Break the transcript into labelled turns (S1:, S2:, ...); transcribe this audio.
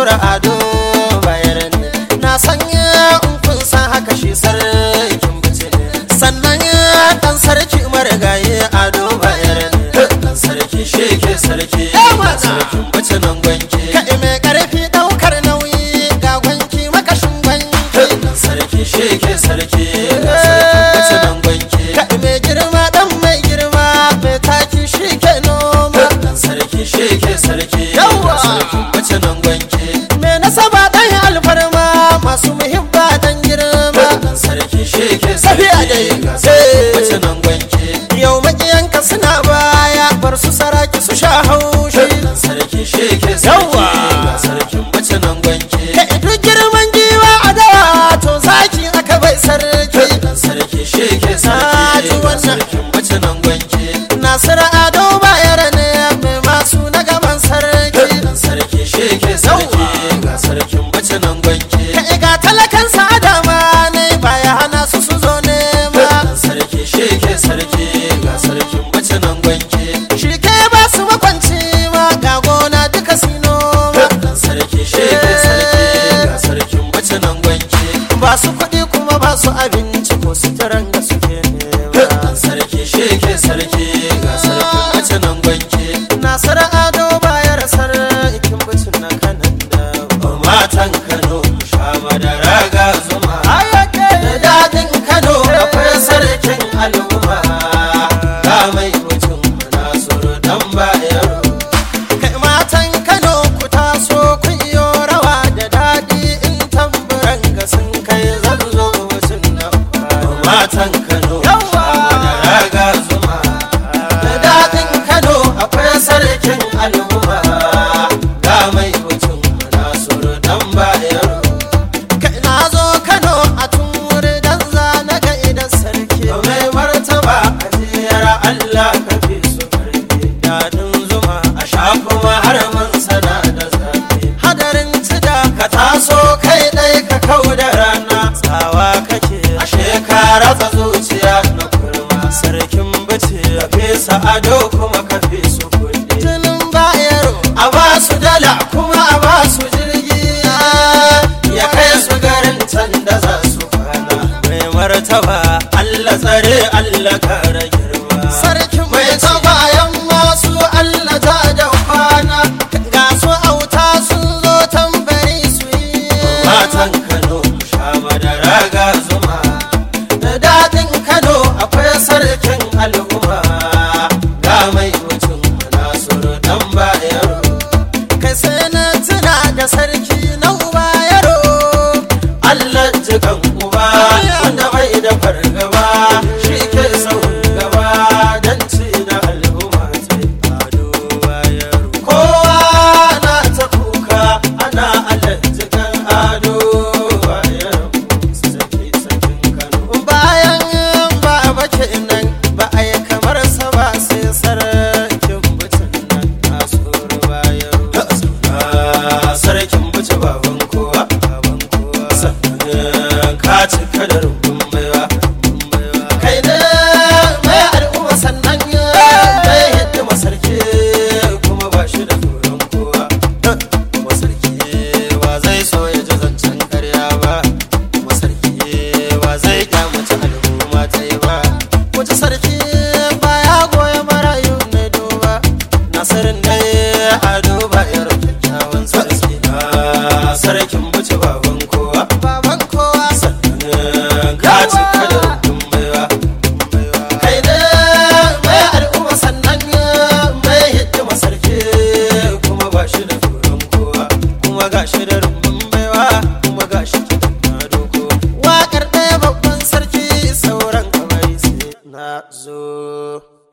S1: nasiru ado bayaran na sanya in kun san haka shi sarkin bice sannan dan sarki marigayi ado bayaran dan sarki sheke sarki sarkin bice nan gwanke kai mai karfi daukar nauyi ga gwanki makashin gwanki dan sarki sheke sarki sarkin bice nan gwanke kai mai girma dan mai girma mai taki shi ke noma dan sarki sheke sarki yawa sarkin bice nan gwanke mai nasaba dan alfarma masu muhimma dan girma dan sarki sheke sarki ga sarkin bice nan gwanke yau makiyanka suna baya bar su saraki su sha haushi dan sarki sheke sarki ga sarkin bice nan gwanke kai duk girman giwa a dawa to zaki aka bai sarki dan sarki sheke sarki ga sarkin bice nan gwanke Nasiru Ado bayar ne mai masu na gaban sarki dan sarki sheke sarki ga sarkin bice nan gwanke kai ga talakan sadama ne baya hana su su zo ne ma dan sarki sheke sarki ga sarkin bice nan gwanke shi ke ba su makwanci ma ga gona duka su noma dan sarki sheke sarki ga sarkin bice nan gwanke ba su kuɗi kuma ba su abinci ko suturan da suke nema dan sarki sheke sarki ga sarkin bice nan gwanke Nasiru Ado bayar sarkin bice na kanan da matan Kano sha madara ga zuma da daɗin Kano akwai sarkin al'umma ga mai mutum Nasiru dan bayaro kai matan Kano ku taso kun yi rawa da daɗi in tamburan ga sun kai zan zo mutum na matan Kano sha madara ga zuma da daɗin Kano akwai sarkin